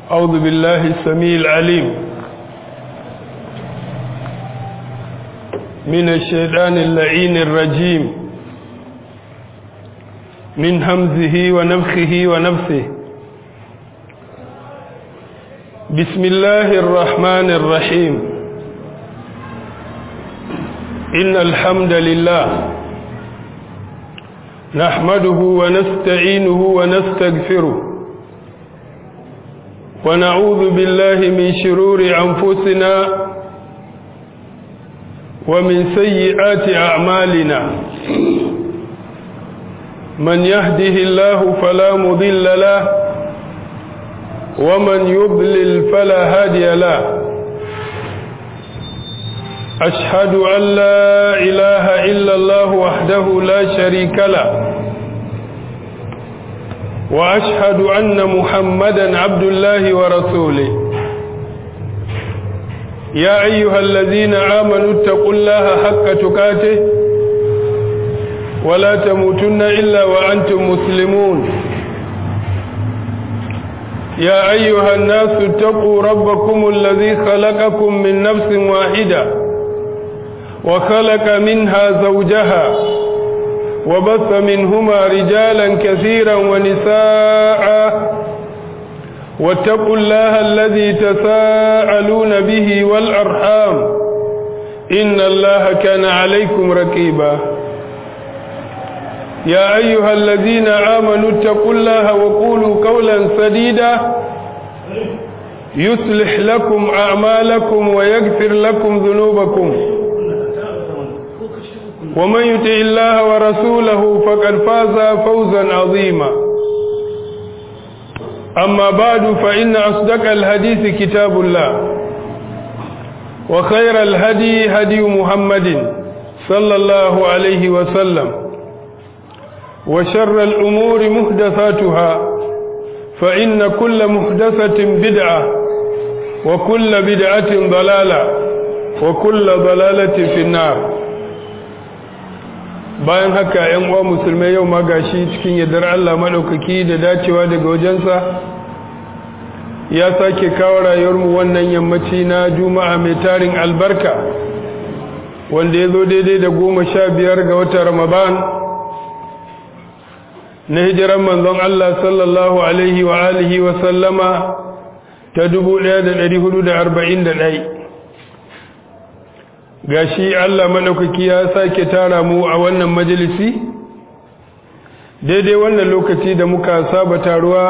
أعوذ بالله السميع العليم من الشيطان اللعين الرجيم من همزه ونفخه ونفسه بسم الله الرحمن الرحيم إن الحمد لله نحمده ونستعينه ونستغفره ونعوذ بالله من شرور أنفسنا ومن سيئات أعمالنا من يهده الله فلا مضل له ومن يضلل فلا هادي له أشهد أن لا إله إلا الله وحده لا شريك له وأشهد أن محمدا عبد الله ورسوله يا أيها الذين آمنوا اتقوا الله حق تقاته ولا تموتن إلا وأنتم مسلمون يا أيها الناس اتقوا ربكم الذي خلقكم من نفس واحدة وخلق منها زوجها وبث منهما رجالا كثيرا ونساء واتقوا الله الذي تساءلون به والأرحام إن الله كان عليكم رقيبا يا أيها الذين آمنوا اتقوا الله وقولوا قولا سديدا يصلح لكم أعمالكم ويغفر لكم ذنوبكم ومن يطع الله ورسوله فقد فاز فوزا عظيما أما بعد فإن أصدق الحديث كتاب الله وخير الهدي هدي محمد صلى الله عليه وسلم وشر الأمور محدثاتها فإن كل محدثة بدعة وكل بدعة ضلالة وكل ضلالة في النار bayan haka ‘yan uwa musulmai yau ma gashi cikin yardar Allah maɗaukaki da dacewa daga wajensa ya sake kawo rayuwarmu wannan yammaci na juma'a mai tarin albarka wanda ya zo daidai da goma sha biyar ga watan ramadan na hijiran manzon Allah sallallahu alaihi wa alihi wa sallama ta dubu ɗaya da ɗari hudu da arba'in da ɗai gashi Allah maɗaukaki ya sake tara mu a wannan majalisi daidai wannan lokaci da muka saba taruwa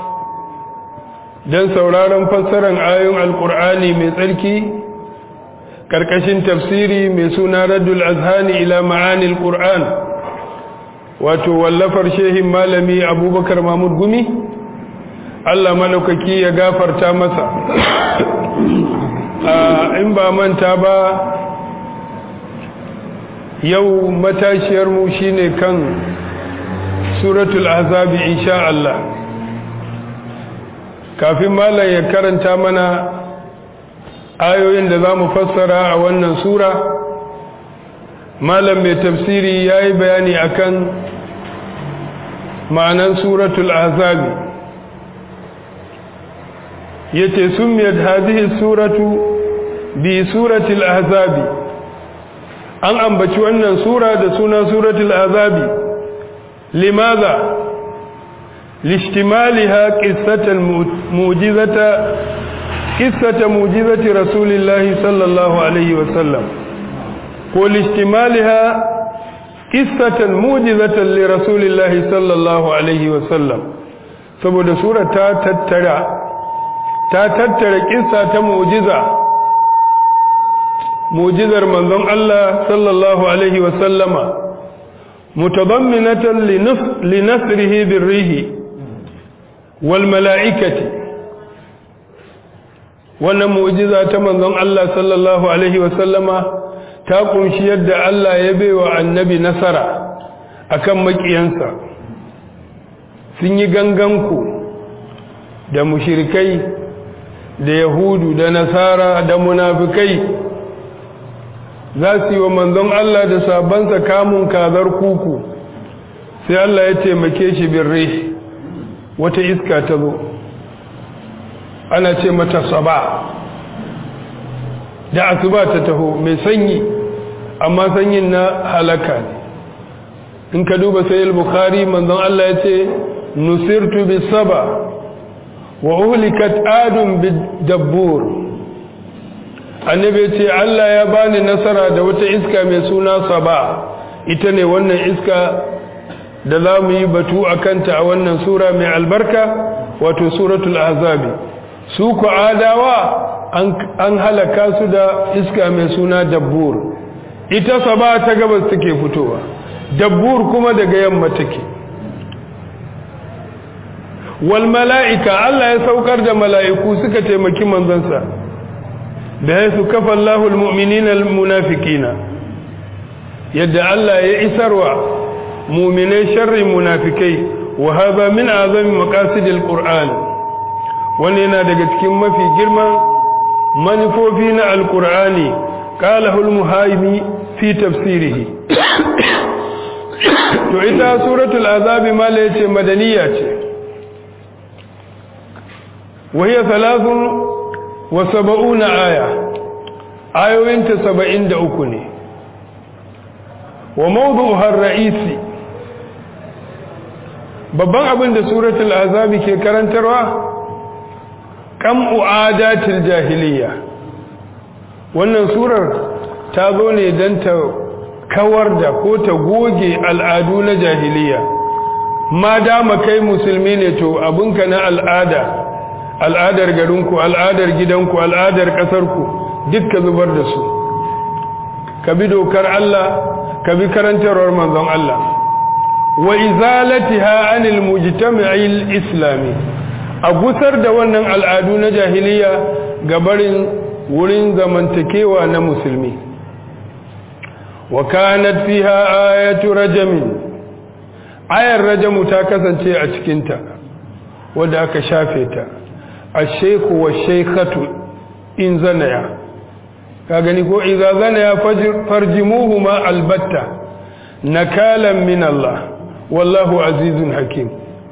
don sauraron fassarar ayoyin alkur'ani mai tsarki ƙarƙashin tafsiri mai suna radul azhani ila ma'anil qur'an wato wallafar shehin malami abubakar mahmud gumi Allah maɗaukaki ya gafarta masa in ba manta ba yau matashiyarmu shine kan suratul azabi insha Allah kafin malam ya karanta mana ayoyin da za mu fassara a wannan sura malam mai tafsiri ya yi bayani akan ma'anan suratul azabi ya ce sun miyar hadihi suratu bi suratul azabi an ambaci wannan sura da suna suratul azabi limaza lishtimaliha qissatan mu'jizata qissata mu'jizati rasulillahi sallallahu alaihi wasallam ko lishtimaliha qissatan mu'jizatan li rasulillahi sallallahu alaihi wasallam saboda sura ta tattara ta tattara kissa ta mu'jiza mujizar manzon Allah sallallahu alaihi wasallama mutadamminatan linasrihi birrihi wal mala'ikati wannan mujiza ta manzon Allah sallallahu alaihi wasallama ta kunshi yadda Allah ya baiwa annabi nasara akan makiyansa sun yi ganganku da mushrikai da yahudu da nasara da munafikai za su yi wa manzon Allah da sabansa kamun kazar kuku sai Allah ya taimake shi birre wata iska ta zo ana ce mata saba da asuba ta taho mai sanyi amma sanyin na halaka ne in ka duba sai al-bukhari manzon Allah ya ce nusirtu bis saba wa uhlikat adun bid dabbur annabi ce Allah ya bani nasara da wata iska mai suna saba ita ne wannan iska da za mu yi batu a kanta a wannan sura mai albarka wato suratul azabi su ku adawa an halaka su da iska mai suna dabbur ita saba ta gabas take fitowa dabbur kuma daga yamma take wal mala'ika Allah ya saukar da mala'iku suka taimaki manzansa da ya su kafa Allahul mu'minina munafikina yadda Allah ya isarwa muminai sharrin munafikai wa hadha min azami maqasidil qur'an wannan yana daga cikin mafi girman manufofi na alqur'ani qala hul muhaymi fi tafsirihi to ita suratul azab mala yace madaniya ce wa hiya thalathun wa sab'una aya ayoyinta 73 ne wa mawdu'uha ar-ra'isi babban abin da suratul azabi ke karantarwa kam'u adatil jahiliya wannan surar ta zo ne don ta kawar da ko ta goge al'adu na jahiliya ma dama kai musulmi ne to abinka na al'ada al'adar garinku al'adar gidanku al'adar ƙasarku duk ka zubar da su ka bi dokar Allah ka bi karantarwar manzon Allah wa izalatiha anil mujtama'il islami a gusar da wannan al'adu na jahiliya ga barin wurin zamantakewa na musulmi wa kanat fiha ayatu rajamin ayar rajamu ta kasance a cikinta wadda aka shafe ta ash-shaykhu wash-shaykhatu in zanaya ka gani ko idza zanaya farjimuhuma albatta nakalan min Allah wallahu azizun hakim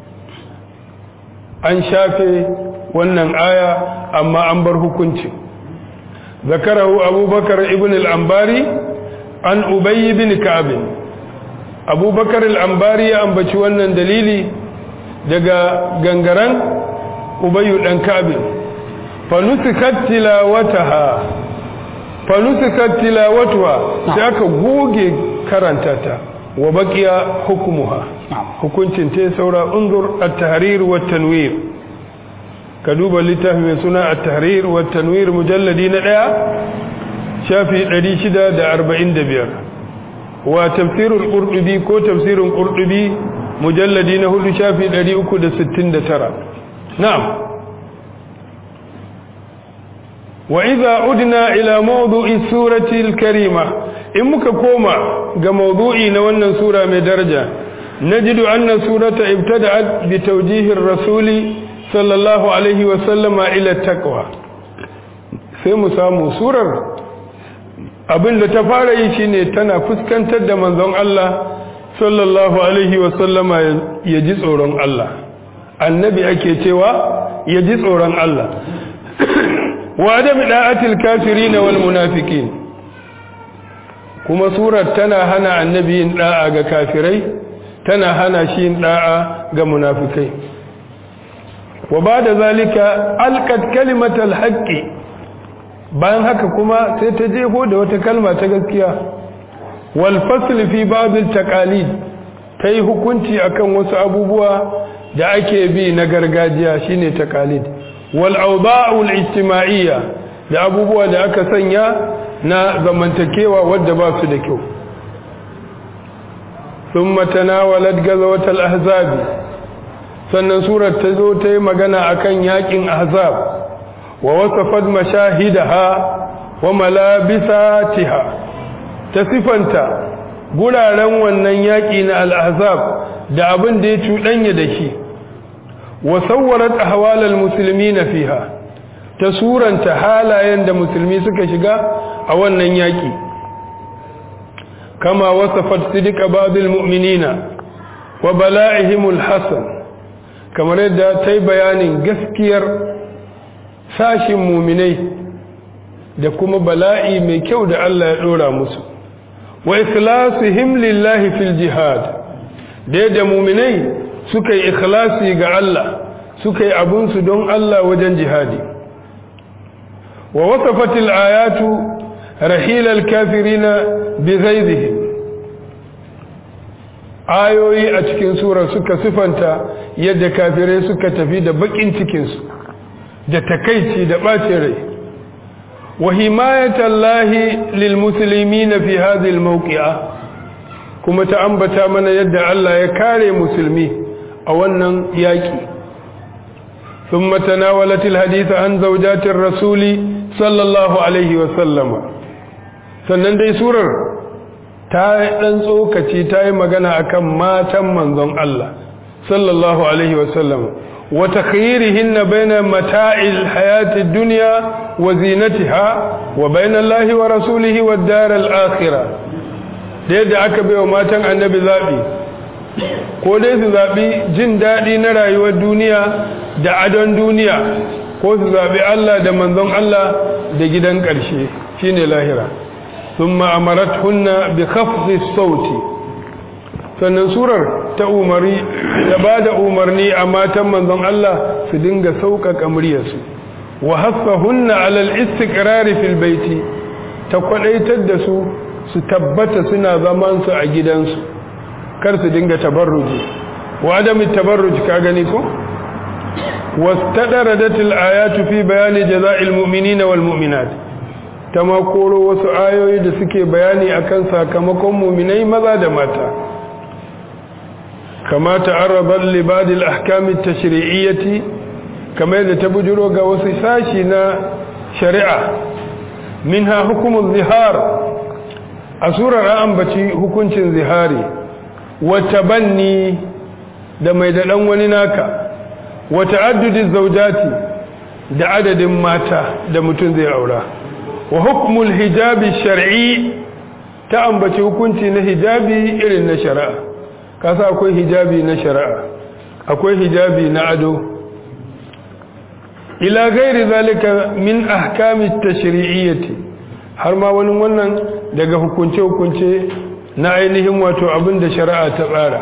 an shafe wannan aya amma an bar hukunci zakarahu abubakar ibn al-ambari an ubay ibn ka'b abubakar al-ambari ya ambaci wannan dalili daga gangaran ubay dan ka'b fanusikat tilawataha fanusikat tilawatuha sai aka goge karanta ta wa baqiya hukmuha hukuncin ta saura unzur at-tahrir wa tanwir ka duba littafi mai suna at-tahrir wa tanwir mujalladi na daya shafi 645 wa tafsirul qurtubi ko tafsirun qurtubi mujalladi na hudu shafi 369 na'am wa idza udna ila mawdu'i surati al-karima in muka koma ga mawdu'i na wannan sura mai daraja najidu anna surata ibtada'at bi tawjihi ar-rasuli sallallahu alaihi wa sallama ila taqwa sai mu samu surar abinda ta fara yi shine tana fuskantar da manzon Allah sallallahu alaihi wa sallama ya ji tsoron Allah annabi ake cewa ya ji tsoron Allah wa adam da'atil kafirin wal munafiqin kuma surar tana hana annabi yin da'a ga kafirai tana hana shi yin da'a ga munafikai wa bada zalika alqat kalimatal haqqi bayan haka kuma sai ta jeho da wata kalma ta gaskiya wal fasl fi ba'd al taqalid tai hukunci akan wasu abubuwa da ake bi na gargajiya shine taqalid wal awda'u al ijtima'iyya da abubuwa da aka sanya na zamantakewa wadda ba su da kyau thumma tanawalat gazawat al ahzab sannan surar ta zo ta yi magana akan yakin ahzab wa wasafat mashahidaha wa malabisatiha ta sifanta guraren wannan yaƙi na al-ahzab da abin da ya cuɗanya da shi wa sawwarat ahwalal muslimina fiha ta suranta halayen da musulmi suka shiga a wannan yaƙi kama wasafat sidqa ba'dil mu'minina wa bala'ihimul hasan kamar yadda ta yi bayanin gaskiyar sashin muminai da kuma bala'i mai kyau da Allah ya ɗora musu wa ikhlasihim lillahi fil jihad da yadda muminai suka yi ikhlasi ga Allah suka yi abunsu don Allah wajen jihadi wa wasafatil ayatu rahilal kafirina bi ghaizihim ayoyi a cikin sura suka sifanta yadda kafirai suka tafi da bakin cikinsu da takaici da ɓace rai wa himayatallahi lil muslimina fi hadhihi al mawqi'a kuma ta ambata mana yadda Allah ya kare musulmi a wannan yaki thumma tanawalat al hadith an zawjatir rasuli sallallahu alaihi wa sallama sannan dai surar ta dan tsokaci ta yi magana akan matan manzon Allah sallallahu alaihi wa sallama وتخييرهن بين متاع الحياة الدنيا وزينتها وبين الله ورسوله والدار الآخرة da aka bai wa matan annabi zaɓi ko dai su zaɓi jin daɗi na rayuwar duniya da adon duniya ko su zaɓi Allah da manzon Allah da gidan ƙarshe shine lahira sun ma'amarat hunna bi khafzi sauti sannan surar ta umari da ba da umarni a matan manzon Allah su dinga sauƙaƙa muryarsu wa haffahunna alal istiqrari fil baiti ta kwadaitar da su su tabbata suna zaman su a gidansu kar su dinga tabarruji wa adami tabarruj ka gani ko wastadaratil ayatu fi bayani jaza'il mu'minina wal mu'minat tama koro wasu ayoyi da suke bayani akan sakamakon mu'minai maza da mata كما تعرض لبعض الأحكام التشريعية كما إذا تبجروا قوسي ساشنا شريعة منها حكم الظهار أسورة رأم بشي حكم الظهاري وتبني دم يدلن ونناك وتعدد الزوجات da adadin mata da mutum zai aura wa hukmul hijabi shar'i ta ambaci hukunci na hijabi irin na shari'a kasa akwai hijabi na shari'a akwai hijabi na ado ila gairi zalika min ahkami tashri'iyyati har ma wani wannan daga hukunce hukunce na ainihin wato abin da shari'a ta tsara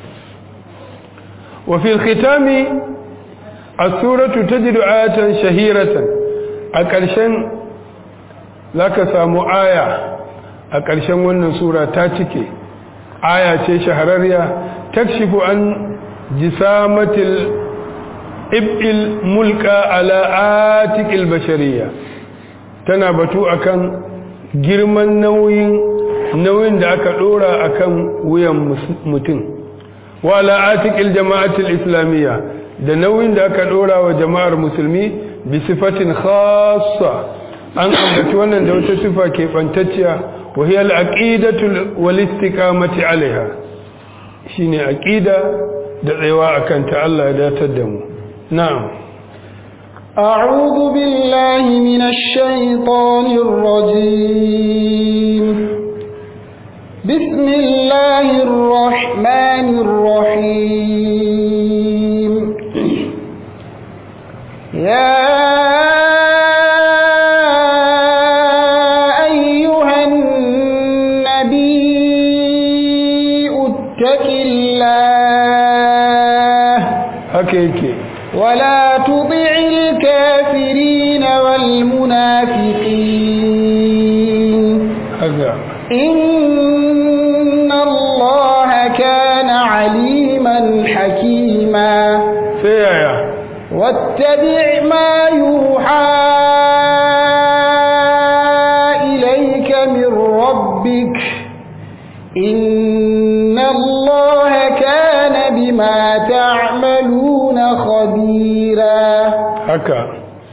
wa fil khitami as-suratu tajidu ayatan shahiratan a ƙarshen zaka samu aya a ƙarshen wannan sura ta cike aya ce shahararriya takshifu an jisamatil ib'il mulka ala atikil bashariya tana batu akan girman nauyin nauyin da aka dora akan wuyan mutum wa ala atikil jama'atil islamiyya da nauyin da aka dora wa jama'ar musulmi bi sifatin khassa an ambaci wannan da wata sifa ke bantacciya وهي العقيدة والاستقامة عليها شيني عقيدة دعوا أكنت الله لا تدمو نعم أعوذ بالله من الشيطان الرجيم بسم الله الرحمن الرحيم يا haka yake ولا تطع الكافرين والمنافقين haka إن الله كان عليما حكيما sai yaya واتبع ما يوحى إليك من ربك إن الله كان بما تعملون خبيرا haka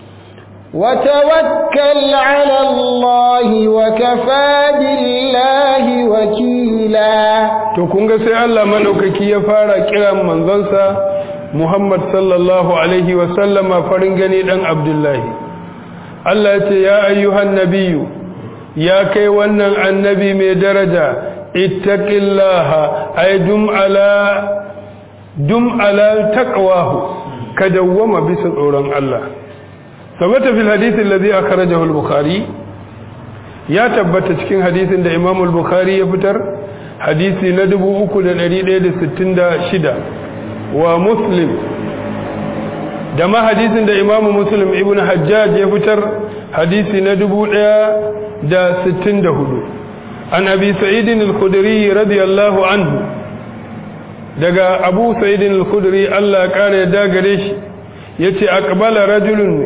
وتوكل على الله وكفى بالله وكيلا to kun ga sai Allah madaukaki ya fara kiran manzonsa Muhammad sallallahu alaihi wa sallama farin gani dan Abdullahi Allah ya ce ya ayyuhan nabiyyu ya kai wannan annabi mai daraja ittaqillaha ay dum ala dum ala taqwahu ka dawwama bisa tsoron Allah sabata fil hadith alladhi akhrajahu al-bukhari ya tabbata cikin hadisin da Imam al-Bukhari ya fitar hadisi na 3166 wa Muslim da ma hadisin da Imam Muslim ibn Hajjaj ya fitar hadisi na 1064 an Abi Sa'id al-Khudri radiyallahu anhu daga Abu Sa'id al-Khudri Allah ya kare da gare shi yace aqbala rajulun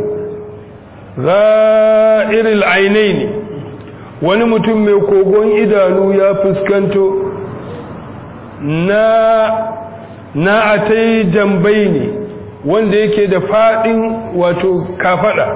za'iril ainaini wani mutum mai kogon idanu ya fuskanto na na atai jambai ne wanda yake da fadin wato kafada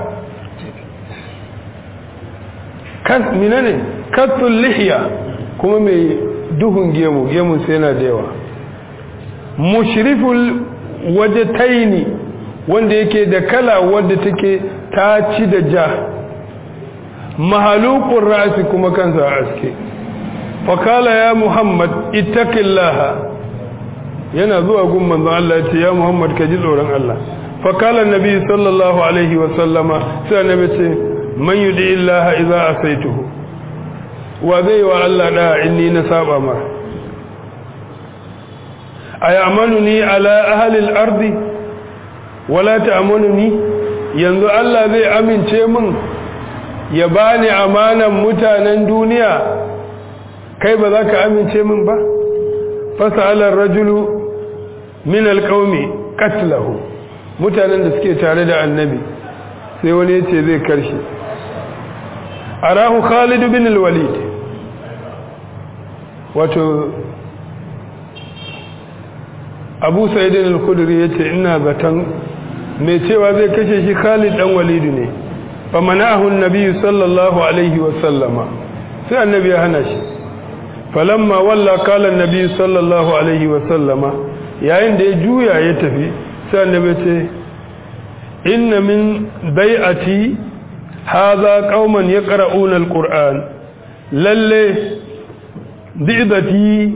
kan minane katul lihiya kuma mai duhun gemu gemun sai yana da yawa mushriful wajataini wanda yake da kala wadda take ta ci da ja mahalukun ra'asi kuma kansa a aske fakala ya muhammad ittaqillaha yana zuwa gun manzon Allah ce ya muhammad ka ji tsoron Allah fakala nabi sallallahu alaihi wa sallama sai annabi ce man yudi illaha idza asaituhu wa zai wa Allah da inni na saba ma ayamanuni ala ahli al-ardi wala ta'amanuni yanzu Allah zai amince min ya bani amanan mutanen duniya kai ba za ka amince min ba fasalar rajulu min alƙaumi katlahu mutanen da suke tare da annabi sai wani ya ce zai karshe arahu khalid bin walid wato abu sa'idin al-kudri ya ce ina zaton mai cewa zai kashe shi khalid dan walidu ne فمنعه النبي صلى الله عليه وسلم sai annabi ya hana shi falamma walla qala annabi sallallahu alaihi wasallam yayin da ya juya ya tafi sai annabi ce inna min bai'ati hadha qauman yaqra'una alquran lalle dibati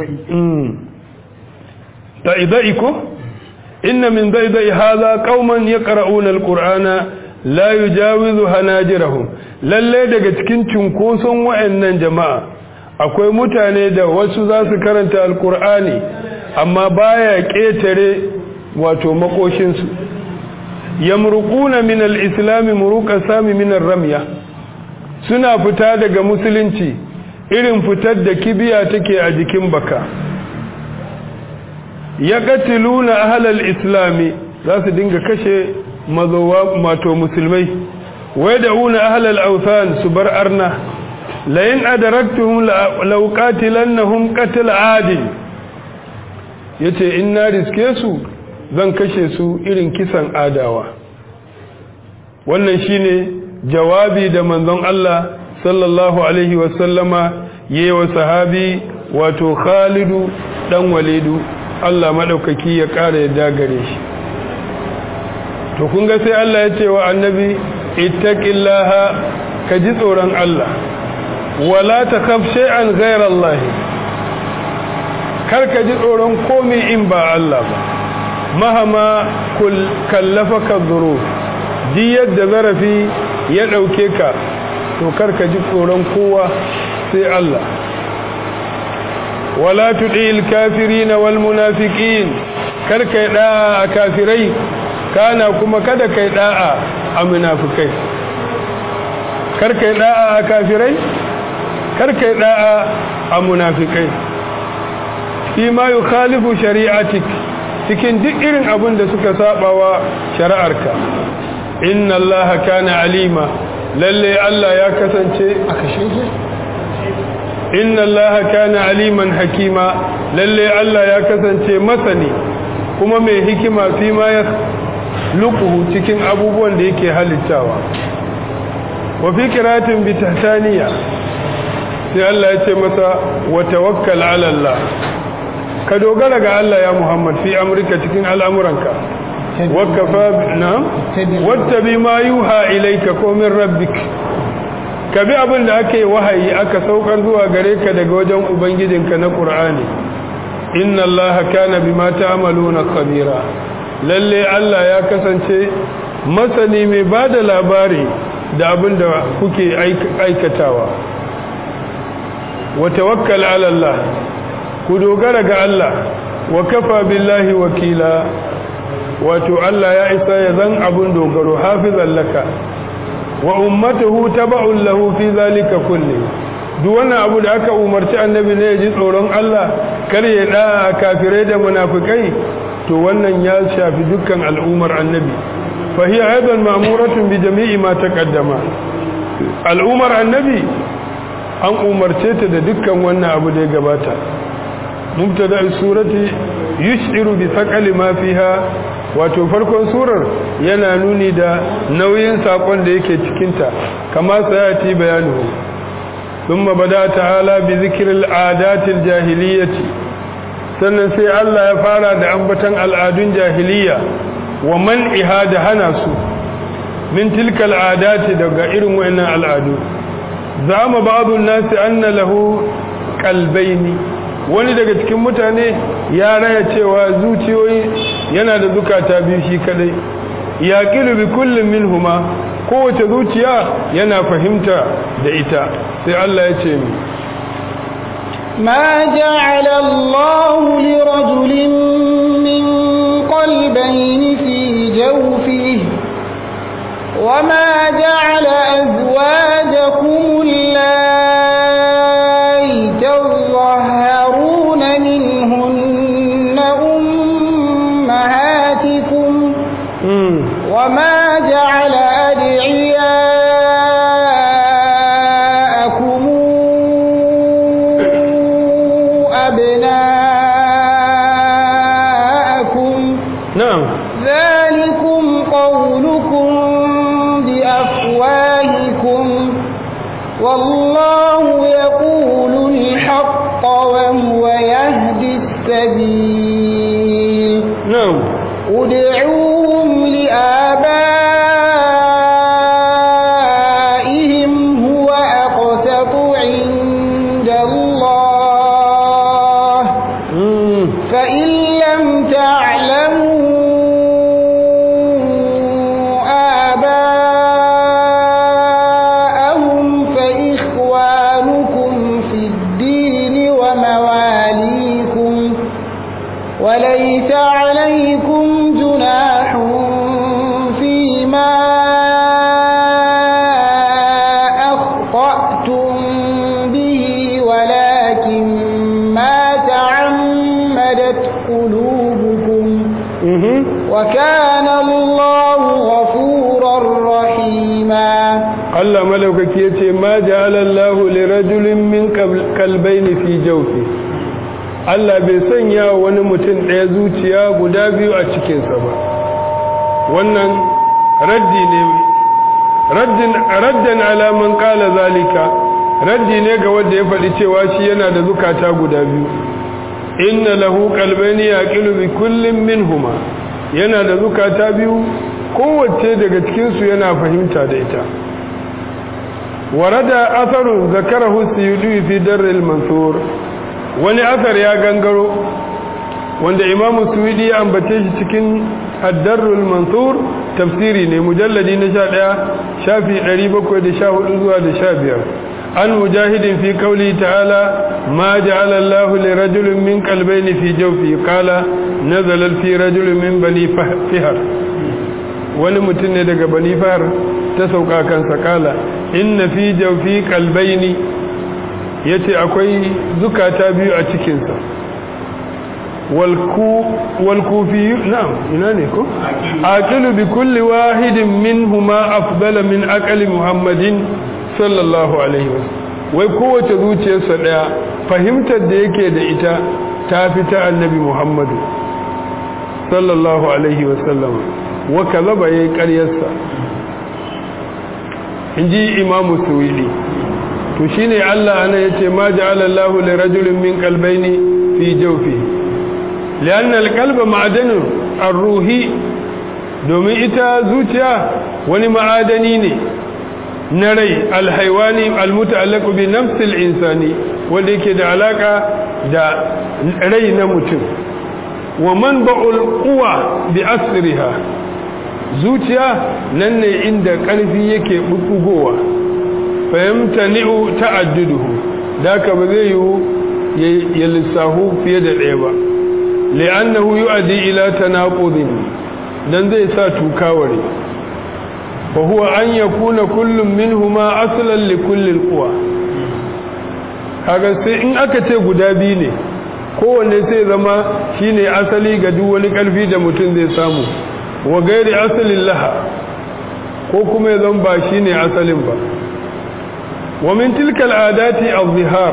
daidai ko inna min daidai hadha qauman yaqra'una alqur'ana la yujawizu hanajirahum lalle daga cikin cinkoson wayannan jama'a akwai mutane da wasu za su karanta alkur'ani amma baya ketare wato makoshin su yamruquna min alislam muruqa sami min ramya suna fita daga musulunci irin fitar da kibiya take a jikin baka yaqtiluna ahlal islami za su dinga kashe mazowa mato musulmai wai da una ahlal authan su bar arna la in adaraktuhum law qatilannahum qatl adi yace in na riske su zan kashe su irin kisan adawa wannan shine jawabi da manzon Allah sallallahu alaihi wasallama yayi wa sahabi wato Khalidu dan Walidu Allah madaukaki ya kara yadda gare shi to kun ga sai Allah ya ce wa annabi ittaqillaha ka ji tsoron Allah wala takhaf shay'an ghayra Allah kar ka ji tsoron komai in ba Allah ba mahama kul kallafaka dhuruf ji yadda zarafi ya dauke ka to kar ka ji tsoron kowa sai Allah wala tudil kafirin wal munafiqin kar kai da kafirai kana kuma kada kai da'a a munafikai kar kai da'a a kafirai kar kai da'a a munafikai fi ma yukhalifu shari'atik cikin duk irin abin da suka sabawa shari'arka inna allaha kana alima lalle Allah ya kasance a kashe shi inna allaha kana aliman hakima lalle Allah ya kasance masani kuma mai hikima fi ma ya lukuhu cikin abubuwan da yake halittawa wa fi kiratin bi tahtaniya sai Allah ya ce masa wa tawakkal ala Allah ka dogara ga Allah ya Muhammad fi amrika cikin al'amuranka wakafa na wattabi ma yuha ilayka ko min rabbik ka bi abin da ake wahayi aka saukar zuwa gare ka daga wajen ubangijinka na Qur'ani inna Allah kana bima ta'maluna khabira lalle Allah ya kasance masani mai ba da labari da abin da kuke aikatawa wa tawakkal ala Allah ku dogara ga Allah wa kafa billahi wakila wato Allah ya isa ya zan abun dogaro hafizan laka wa ummatuhu taba'un lahu fi zalika kulli duk wannan abu da aka umarci annabi ne ya ji tsoron Allah kar ya da kafirai da munafikai to wannan ya shafi dukkan al'ummar annabi fa hiya aidan ma'muratun bi jami'i ma taqaddama al'ummar annabi an umarce ta da dukkan wannan abu da ya gabata mubtada surati yushiru bi thaqali ma fiha wato farkon surar yana nuni da nauyin sakon da yake cikinta kama sayati bayanuhu thumma bada ta'ala bi zikril adatil jahiliyyati sannan sai Allah ya fara da ambatan al'adun jahiliya wa man'iha da hana su min tilkal adati daga irin wayannan al'adu zama ba'dun nasi anna lahu qalbayni wani daga cikin mutane ya raya cewa zuciyoyi yana da zukata biyu shi kadai ya kilu bi kullum minhuma kowace zuciya yana fahimta da ita sai Allah ya ce mi ما جعل الله لرجل من قلبين في جوفه وما جعل أزواجكم اللائي تظهرون منهن أمهاتكم وما جعل أدعياءكم أبناءكم na'am ذلكم قولكم بأفواهكم والله يقول الحق وهو يهدي السبيل na'am ادعوهم لآبائهم هو أقسط عند الله mm. فإن لم تعلموا آباءهم فإخوانكم في الدين ومواليكم وليس عليكم جناح فيما أخطأتم به ولكن ما تعمدت قلوبكم mhm وكان الله غفورا رحيما Allah malaukaki yace ma ja'ala Allahu li rajulin min kalbaini fi jawfi Allah bai sanya wa wani mutum ɗaya zuciya guda biyu a cikinsa ba wannan raddi ne raddin raddan ala man qala zalika raddi ne ga wanda ya faɗi cewa shi yana da zukata guda biyu inna lahu qalbayni yaqilu bi kullin minhuma yana da zukata biyu kowace daga cikin su yana fahimta da ita ورد أثر ذكره السيدي في در المنثور wani asar ya gangaro wanda imamu suwidi ya ambace shi cikin addarrul mansur tafsiri ne mujalladi na sha ɗaya shafi ɗari bakwai da sha hudu zuwa da sha biyar an mujahidin fi kauli ta'ala ma ja'ala Allahu li rajulin min qalbayni fi jawfi qala nazala fi rajulin min bani fihar wani mutum ne daga bani fihar ta sauka kansa kala inna fi jawfi qalbayni yace akwai zukata biyu a cikin sa wal ku wal kufi na'am ina ne ko aqilu bi kulli wahidin minhuma afdala min aqli muhammadin sallallahu alaihi wasallam wai kowace zuciyarsa daya fahimtar da yake da ita ta fi ta annabi muhammadu sallallahu alaihi wasallam wa kazaba yayi ƙaryarsa inji imamu suwidi to shine Allah ana yace ma ja'ala Allahu li rajulin min qalbayni fi jawfi lianna al-qalba ma'danun ar-ruhi domin ita zuciya wani ma'adani ne na rai alhaiwani almuta'allaqu bi nafsi al-insani wanda yake da alaka da rai na mutum wa manba'ul quwa bi asriha zuciya nan ne inda ƙarfi yake bugowa fahimta ni'u ta'adduduhu da ka ba zai yi ya lissahu fiye da ɗaya ba li'annahu yu'addi ila tanaqudin dan zai sa tukaware fa huwa an yakuna kullum minhuma aslan li kulli alquwa kaga sai in aka ce guda biyu ne kowanne sai zama shine asali ga duk wani karfi da mutum zai samu wa gairi asalin laha ko kuma ya zama ba shine asalin ba wa min tilka al'adati az-zihar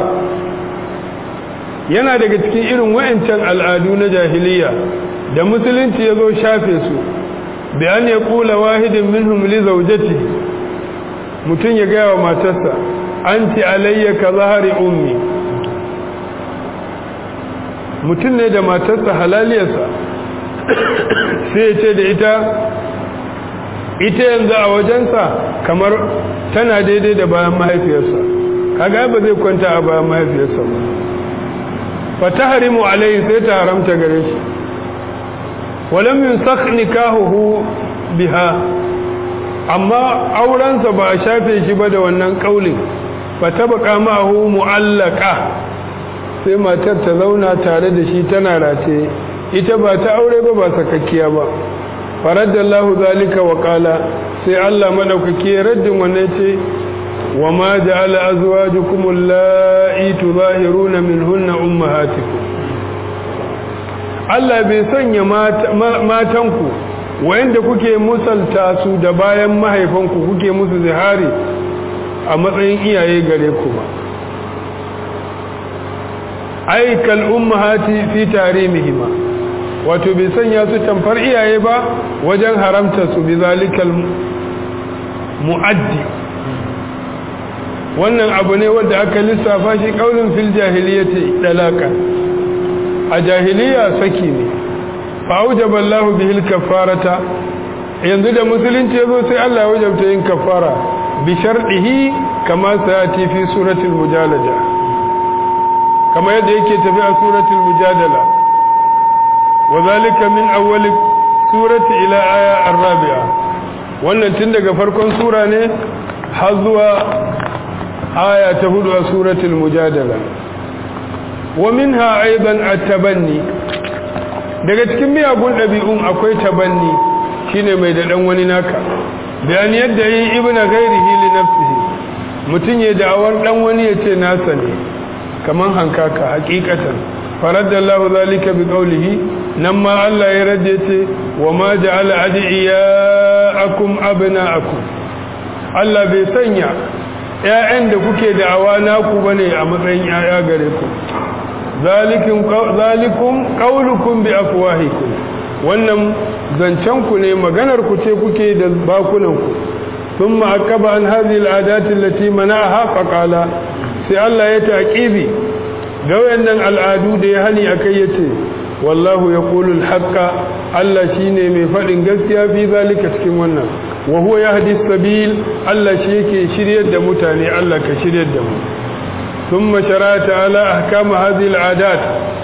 yana daga cikin irin wayancan al'adu na jahiliya da musulunci ya zo shafe su bi an ya kula wahidin minhum li zawjati mutum ya gaya wa matarsa anti alayya ka zahari ummi mutum ne da matarsa halaliyarsa sai ya ce da ita ita yanzu a wajensa kamar tana daidai da bayan mahaifiyarsa kaga ba zai kwanta a bayan mahaifiyarsa ba fataharimu alayhi sai ta haramta gare shi walam yusakh nikahuhu biha amma aurensa ba a shafe shi ba da wannan kaulin fatabqa ma'ahu mu'allaqa sai matar ta zauna tare da shi tana race ita ba ta aure ba ba sakakkiya ba faraddallahu zalika wa qala sai Allah madaukake raddin wannan ce wa ma ja'ala azwajukum allati tuzahiruna minhunna ummahatikum Allah bai sanya matanku wayanda kuke musalta su da bayan mahaifanku kuke musu zihari a matsayin iyaye gare ku ba ai kal ummahati fi tarimihima wato bai sanya su tamfar iyaye ba wajen haramta su bi zalikal muaddi wannan abu ne wanda aka lissafa shi kaulin fil jahiliyyati dalaka a jahiliya saki ne fa aujaba Allahu bihil kafarata yanzu da musulunci yazo sai Allah ya wajabta yin kafara bi shardihi kama sayati fi suratul mujadala kama yadda yake tafi a suratul mujadala وذلك من أول سورة إلى آية الرابعة wannan tun daga farkon sura ne har zuwa aya ta hudu a suratul mujadala wa minha aidan at-tabanni daga cikin miyagun ɗabi'un akwai tabanni shine mai da dan wani naka bayan yadda yi ibnu ghairihi li nafsihi mutun ya da'awar dan wani yace nasa ne kaman hankaka hakikatan faradallahu zalika bi qawlihi nan ma Allah ya rade ce wa ma ja'ala adiyakum abna'akum Allah bai sanya ƴaƴan da kuke da'awa naku bane a matsayin ƴaƴa gare ku zalikum zalikum qawlukum bi afwahikum wannan zancen ku ne maganar ku ce kuke da bakunan ku thumma akaba an hadhihi al'adati allati mana'aha faqala sai Allah ya taqibi ga wayannan al'adu da ya hani akai yace wallahu yaqulu al-haqqa Allah shine mai fadin gaskiya fi zalika cikin wannan wa huwa yahdi sabil Allah shi yake shiryar da mutane Allah ka shiryar da mu thumma shara'a ta'ala ahkam hadhihi al-adat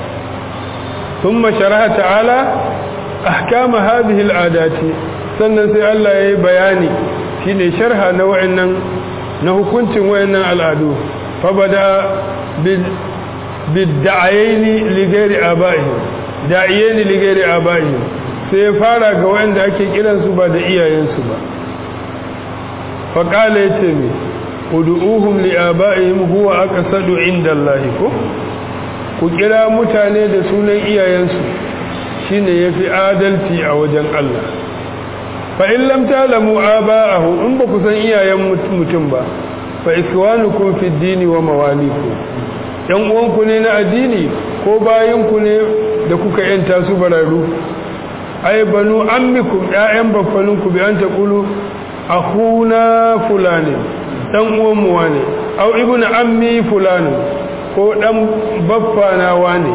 thumma shara'a ta'ala ahkam hadhihi al-adat sannan sai Allah yayi bayani shine sharha na wayannan na hukuncin wayannan al'adu fa bada bil bidda'ayni li ghairi aba'ihim da'iyani li ghairi aba'ihim sai fara ga wanda ake kiran su ba da iyayensu ba fa qala yace mi ud'uhum li aba'ihim huwa aqsadu inda Allah ko ku kira mutane da sunan iyayensu shine yafi adalci a wajen Allah fa in lam ta'lamu aba'ahu in ba ku san iyayen mutum ba fa ikwanukum fid dini wa mawalikum yan uwanku ne na addini ko bayinku ne da kuka yanta su bararu ai banu ammikum ƴaƴan baffaninku bi an taqulu akhuna fulani dan uwan mu wane aw ibnu ammi fulani ko dan baffa na wane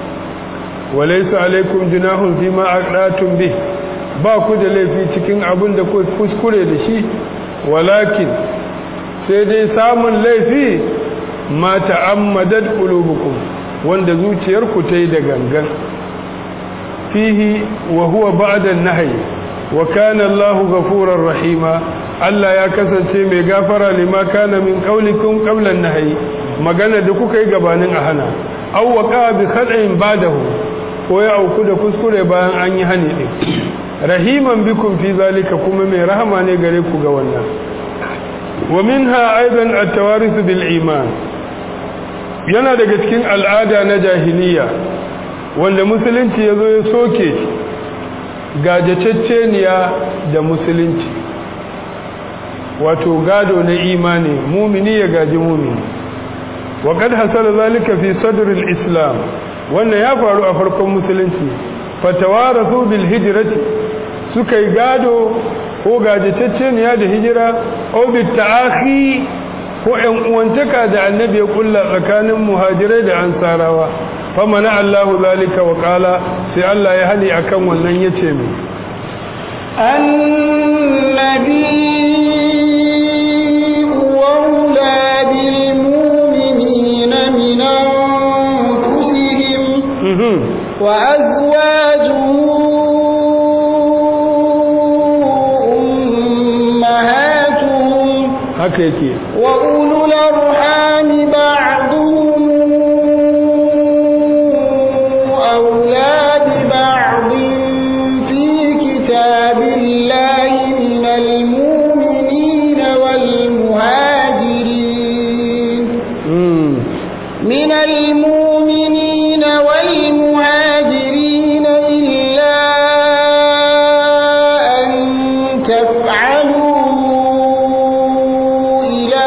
walaysa alaikum junahun fima aqdatum bi ba ku da laifi cikin abin da ku kuskure da shi walakin sai dai samun laifi ma ta'ammadat qulubukum wanda zuciyarku ta yi da gangan fihi wa huwa ba'da an-nahy wa kana Allahu ghafurur rahima Allah ya kasance mai gafara lima kana min qaulikum qabla an-nahyi magana da kuka yi gabanin a hana aw waqa bi khata'in ba'dahu ko ya auku da kuskure bayan an yi hani din rahiman bikum fi zalika kuma mai rahama ne gare ku ga wannan wa minha aidan at-tawarith bil iman yana daga cikin al'ada na jahiliya wanda musulunci yazo ya soke gajacecceniya da musulunci wato gado na imani mumini ya gaji mumini wa kad hasala zalika fi sadr al-islam wannan ya faru a farkon musulunci fatawarathu bil hijrati suka yi gado ko gajatacceniya da hijira au bit ta'akhi ko ƴan uwantaka da annabi ya kulla tsakanin muhajirai da ansarawa famana Allahu zalika wa qala sai Allah ya hali akan wannan yace mai النبي أولى بالمؤمنين من أنفسهم وأزواجه أمهاتهم haka yake وأولو الأرحام بعضهم أولى ببعض في كتاب الله من المؤمنين والمهاجرين mm. من المؤمنين والمهاجرين إلا أن تفعلوا إلى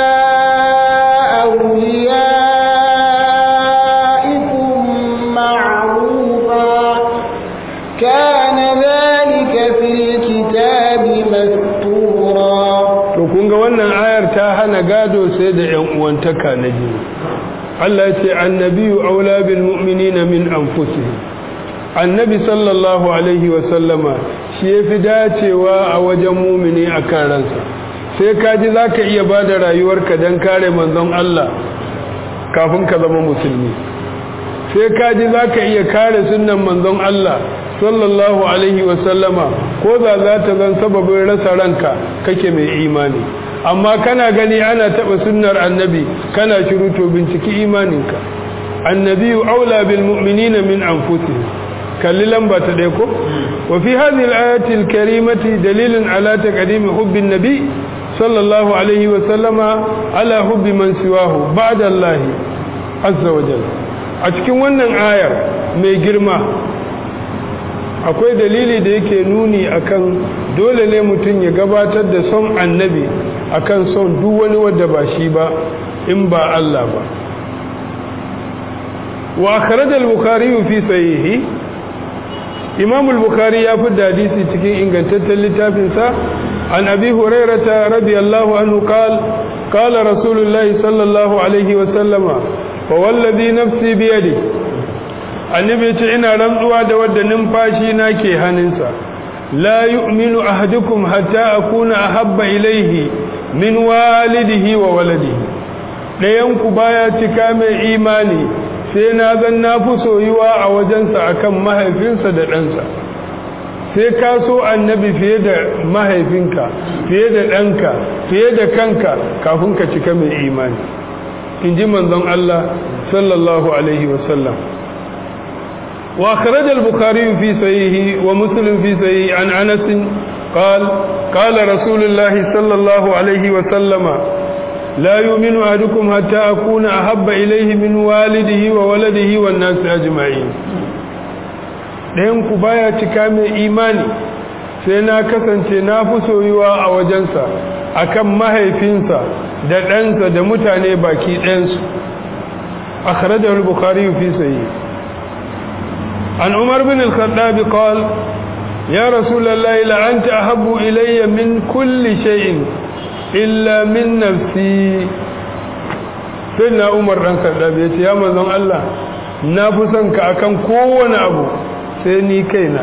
أوليائكم معروفا كان ذلك في الكتاب مسطورا to kun ga wannan ayar ta hana gado sai da ƴan uwantaka na jini Allah ya ce annabiyu aula bil mu'minina min anfusihim annabi sallallahu alaihi wa sallama shi yafi dacewa a wajen mumini akan ransa sai ka ji zaka iya bada rayuwarka dan kare manzon Allah kafin ka zama musulmi sai ka ji zaka iya kare sunnan manzon Allah sallallahu alaihi wa sallama ko da za ta zan sababin rasa ranka kake mai imani amma kana gani ana taba sunnar annabi kana shiru to binciki imaninka annabiyu aula bil mu'minina min anfusihim kalli lamba ta dai ko wa fi hadhihi al-ayati al-karimati dalilun ala taqdimi hubbi an-nabi sallallahu alaihi wa sallama ala hubbi man siwahu ba'da Allah azza wa jalla a cikin wannan ayar mai girma akwai dalili da yake nuni akan dole ne mutum ya gabatar da son annabi akan son duk wani wadda ba shi ba in ba Allah ba wa akhraj al-bukhari fi sahihi imam al-bukhari ya fi hadisi cikin ingantaccen littafin sa an abi hurairah radiyallahu anhu qala qala rasulullahi sallallahu alaihi wa sallama fa wallazi nafsi bi yadihi annabi ce ina rantsuwa da wadda numfashi na ke hannunsa la yu'minu ahadukum hatta akuna ahabba ilaihi min walidihi wa waladihi dayan ku baya cika mai imani sai na zan na fi soyuwa a wajensa akan mahaifinsa da ɗansa sai ka so annabi fiye da mahaifinka fiye da ɗanka fiye da kanka kafin ka cika mai imani in ji manzon Allah sallallahu alaihi wasallam وأخرج البخاري في صحيحه ومسلم في صحيحه عن أنس قال قال رسول الله صلى الله عليه وسلم لا يؤمن أحدكم حتى أكون أحب إليه من والده وولده والناس أجمعين ɗayan ku baya cika mai imani sai na kasance na fi soyuwa a wajensa akan mahaifinsa da ɗansa da mutane baki ɗayansu akhrajahu al-bukhari fi sahih عن عمر بن الخطاب قال يا رسول الله لأنت أحب إلي من كل شيء إلا من نفسي سيدنا عمر بن الخطاب يقول يا مزون الله نافسنك أكن كون أبو سيني كينا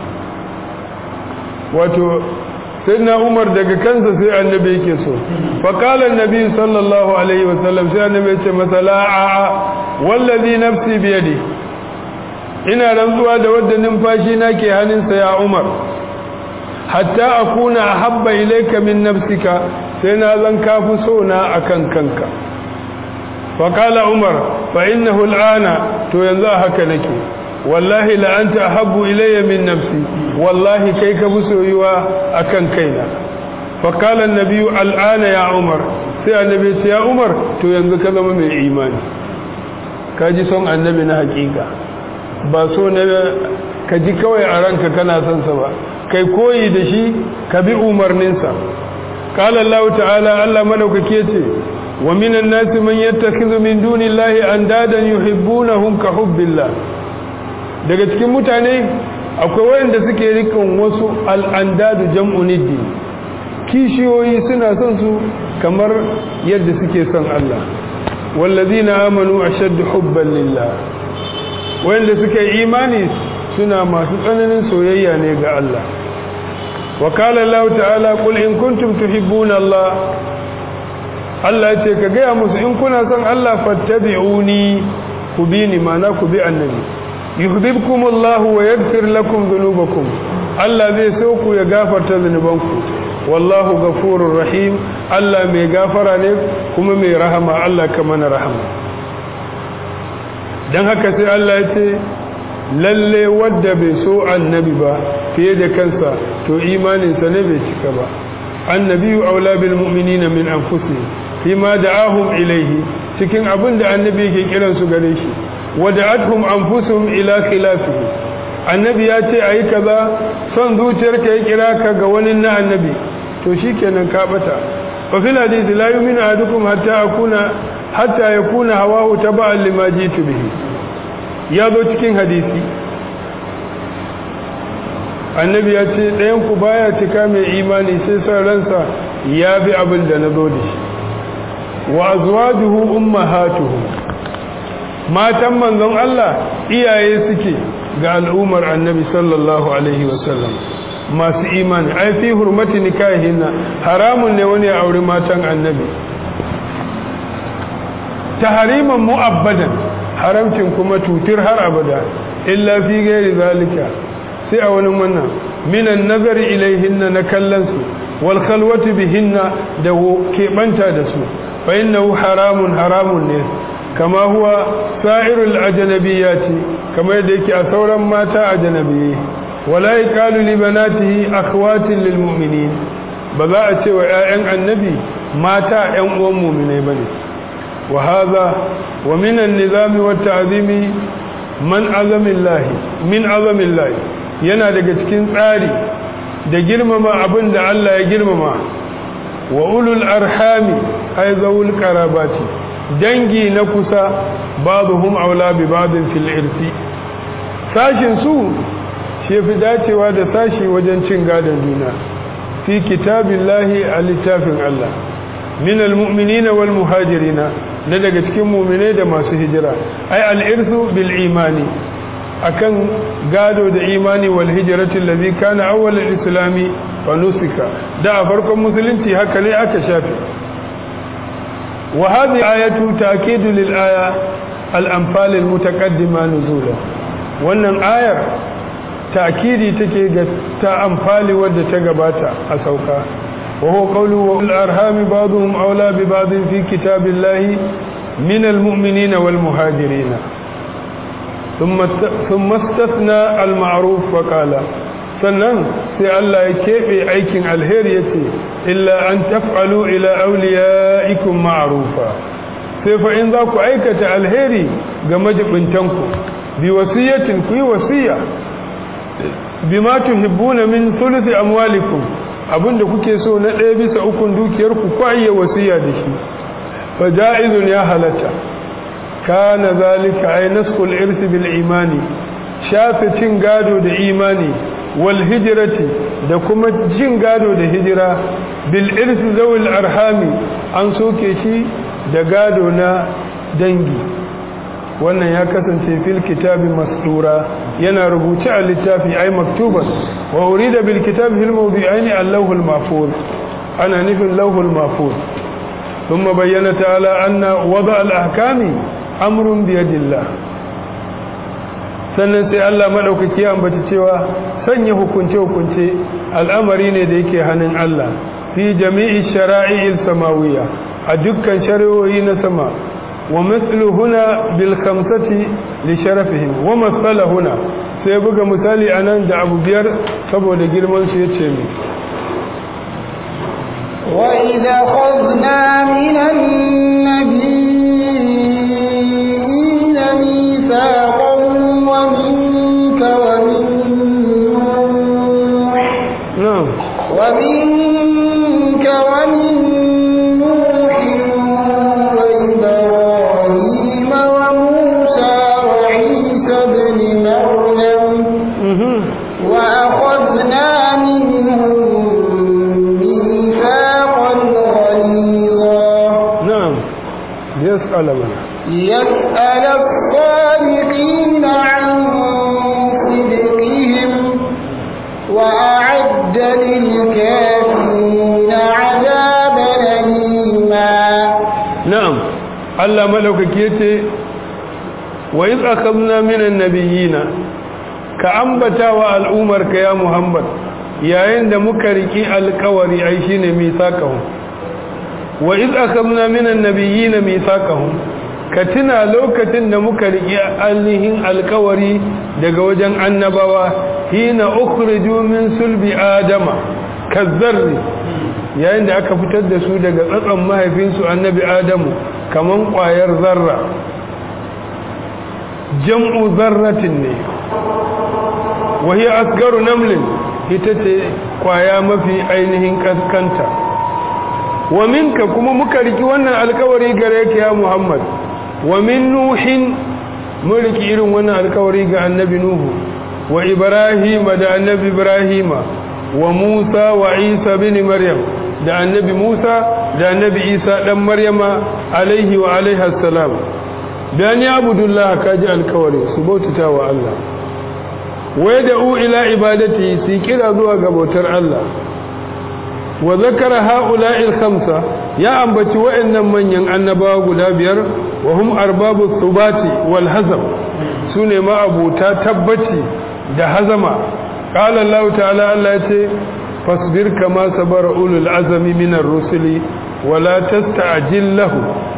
wato sayyidina Umar daga kansa sai annabi yake so fa qala annabi sallallahu alaihi wasallam sai annabi ya ce masa la a wallazi nafsi bi yadi ina rantsuwa da wadda numfashi na ke hannunsa ya umar hatta akuna habba ilayka min nafsika sai na zan kafi so na akan kanka fa qala umar fa innahu al'ana to yanzu haka nake wallahi la anta ahabbu ilayya min nafsi wallahi kai ka fi soyuwa akan kaina fa qala an-nabiy al'ana ya umar sai annabi ya ya umar to yanzu ka zama mai imani kaji son annabi na hakika ba so na ka ji kawai a ranka kana son sa ba kai koyi da shi ka bi umarninsa qala Allah ta'ala Allah madaukake ce wa minan nasi man yattakhidhu min dunillahi andadan yuhibbunahum ka hubbillah daga cikin mutane akwai wanda suke rikan wasu al'andadu jam'u niddi kishiyoyi suna son su kamar yadda suke son Allah wallazina amanu ashaddu hubban lillah wanda suka yi imani suna masu tsananin soyayya ne ga Allah wa qala Allah ta'ala qul in kuntum tuhibbuna Allah Allah ce ka gaya musu in kuna son Allah fattabi'uni ku bi ni mana ku bi annabi yuhibbukumullahu wa yaghfir lakum dhunubakum Allah zai so ku ya gafarta zunubanku wallahu ghafurur rahim Allah mai gafara ne kuma mai rahama Allah ka mana rahama dan haka sai Allah ya ce lalle wadda bai so annabi ba fiye da kansa to imaninsa ne bai cika ba annabiyu aula bil mu'minina min anfusihim fima da'ahum ilayhi cikin abin da annabi yake kiran su gare shi wada'atuhum anfusuhum ila khilafihi annabi ya ce ayi kaza son zuciyarka ya kira ka ga wani na annabi to shikenan ka bata fa fil hadith la yu'minu ahadukum hatta akuna hatta yakuna hawahu taba'an lima jitu bihi ya zo cikin hadisi annabi ya ce ɗayan ku baya cika mai imani sai son ransa ya bi abin da na zo da shi wa azwajuhu ummahatuhu matan manzon Allah iyaye suke ga al'ummar annabi sallallahu alaihi wasallam masu imani ai fi hurmati nikahinna haramun ne wani ya auri matan annabi tahriman mu'abbadan haramcin kuma tutir har abada illa fi gairi zalika sai a wani wannan minan nazari ilaihinna na kallonsu wal khalwati bihinna da keɓanta da su fa innahu haramun haramun ne kama huwa sa'irul ajnabiyati kamar yadda yake a sauran mata ajnabiyyi wala yaqalu li banatihi akhwatin lil mu'minin ba za a ce wa ƴaƴan annabi mata ƴan uwan mu'minai bane wa hadha wa min an-nizami wat ta'zimi man azamillahi min azamillahi yana daga cikin tsari da girmama abin da Allah ya girmama wa ulul arhami ay zawul qarabati dangi na kusa ba'dhum aula bi ba'din fil irsi sashin su shi fi dacewa da sashi wajen cin gadon juna fi kitabillahi a littafin Allah min almu'minina wal muhajirina na daga cikin mu'minai da masu hijira ay al-irsu bil imani akan gado da imani wal hijrati allazi kana awwal al-islami fa nusika da a farkon musulunci haka ne aka shafe wa hadhihi ayatu ta'kidu lil aya al-anfal al-mutaqaddima nuzula wannan ayar ta'kidi take ga ta amfali wadda ta gabata a sauka wa huwa qawlu wa al-arham ba'dhum awla bi ba'd fi kitabillahi min al-mu'minina wal muhajirina ثم ثم استثنى المعروف وقال sannan sai Allah ya keɓe aikin alheri ya ce illa an taf'alu ila auliya'ikum ma'rufa sai fa in za ku aikata alheri ga majibintanku bi wasiyatin ku yi wasiya bima tuhibbuna min thuluthi amwalikum abinda kuke so na ɗaya bisa ukun dukiyarku ku ayya wasiya da shi fa ja'izun ya halatta kana zalika ay nasqul irsi bil imani shafe cin gado da imani wal hijrati da kuma jin gado da hijira bil irsi zawil arhami an soke shi da gado na dangi wannan ya kasance fil kitabi masdura yana rubuce a littafi ay maktuban wa urida bil kitabi fil mawdi'aini allahul mahfuz ana nufin lawhul mahfuz ثم بين تعالى أن وضع الأحكام أمر بيد الله sannan sai Allah maɗaukaki ambaci cewa sanya hukunce-hukunce al'amari ne da yake hannun Allah fi jami'i shara'i'il samawiya a dukkan shari'o'i na sama wa mislu huna bil khamsati li sharafihim wa masala huna sai buga misali anan da abu biyar saboda girman su yace mi wa idza khadna minan nabiyina mithaqan wa minka wa min na'am wa minka wa min نوح وإبراهيم وموسى وعيسى بن مريم mhm وأخذنا منهم ميثاقا غليظا na'am yas'ala mana ليسأل الصادقين عن صدقهم وأعد للكافرين عذابا أليما na'am Allah madaukake yace wa iz akhadna minan nabiyina ka ambata wa al'umarka ya Muhammad yayin da muka riki alƙawari ai shine misaqahum wa iz akhadna minan nabiyina misaqahum ka tuna lokacin da muka riki alihin alƙawari daga wajen annabawa hina ukhriju min sulbi adama kazzarri yayin da aka fitar da su daga tsatson mahaifinsu annabi adamu kaman ƙwayar zarra jam'u zarratin ne wahi asgaru namlin ita ce ƙwaya mafi ainihin kaskanta wa minka kuma muka riki wannan alkawari gare ka ya muhammad wa min nuhin mun riki irin wannan alkawari ga annabi nuhu wa ibrahima da annabi ibrahima wa Musa wa Isa bin Maryam da annabi Musa da annabi Isa dan Maryama alaihi wa alaiha salam dan ya abudullah kaji alkawari su bautata wa Allah wa yad'u ila ibadati su kira zuwa ga bautar Allah wa zakara haula'i al-khamsa ya ambaci wa'annan manyan annabawa guda biyar wa hum arbabu thubati wal hazam sune ma abuta tabbaci da hazama قال الله تعالى الله يتي فاصبر كما صبر أولو العزم من الرسل ولا تستعجل له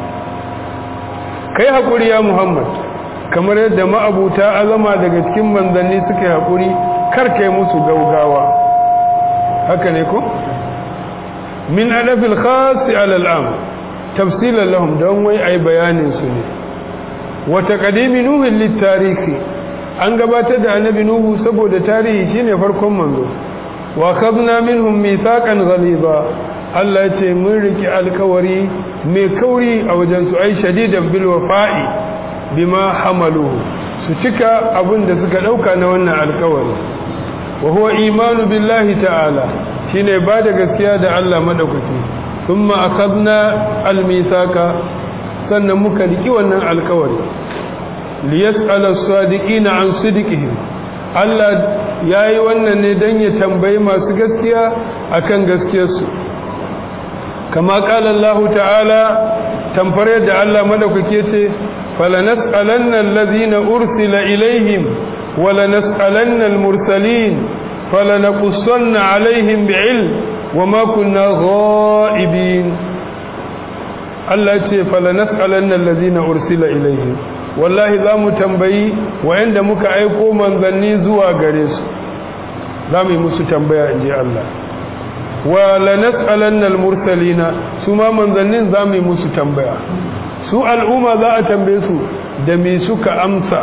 kai haƙuri ya Muhammad kamar yadda ma'abuta azama daga cikin manzanni suka yi haƙuri kar kai musu gaugawa haka ne ko min adafil khasi alal am tafsilan lahum don wai ai bayanin su ne wa taqdimi nuhin lit tarihi an gabatar da annabi nuhu saboda tarihi shine farkon manzo wa khadna minhum mithaqan ghaliza Allah ce mun riki alkawari mai kauri a wajen su ai shadidan bil wafa'i bima hamaluhu su cika abin da suka dauka na wannan alkawari wa huwa imanu billahi ta'ala shine ba da gaskiya da Allah madaukaki thumma akhadna al mithaqa sannan muka riki wannan alkawari liyas'ala as-sadiqina an sidqihim Allah yayi wannan ne dan ya tambayi masu gaskiya akan gaskiyarsu kama qala Allah ta'ala tamfare da Allah madaukake ce falanas'alanna allazina ursila ilaihim walanas'alanna al-mursalin falanaqussanna alaihim bi'ilm wama kunna ghaibin Allah ce falanas'alanna allazina ursila ilaihim wallahi za mu tambayi wa'anda muka aiko manzanni zuwa gare su za mu yi musu tambaya in ji Allah wa lanas'alanna al-mursalina su ma manzannin za mu yi musu tambaya su al'umma za a tambaye su da me suka amsa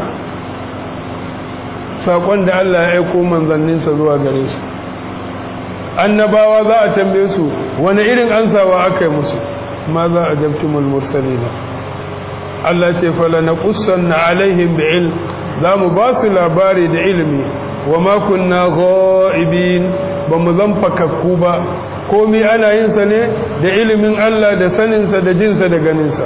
saƙon da Allah ya aiko manzanninsa zuwa gare su annabawa za a tambaye su wani irin ansawa aka yi musu ma za a jabtumul mursalina Allah ce fala na na alaihim bi ilm za mu ba su labari da ilimi wa ma kunna ghaibin ba mu zan fakakku ba komai ana yin sa ne da ilimin Allah da saninsa da jinsa da ganinsa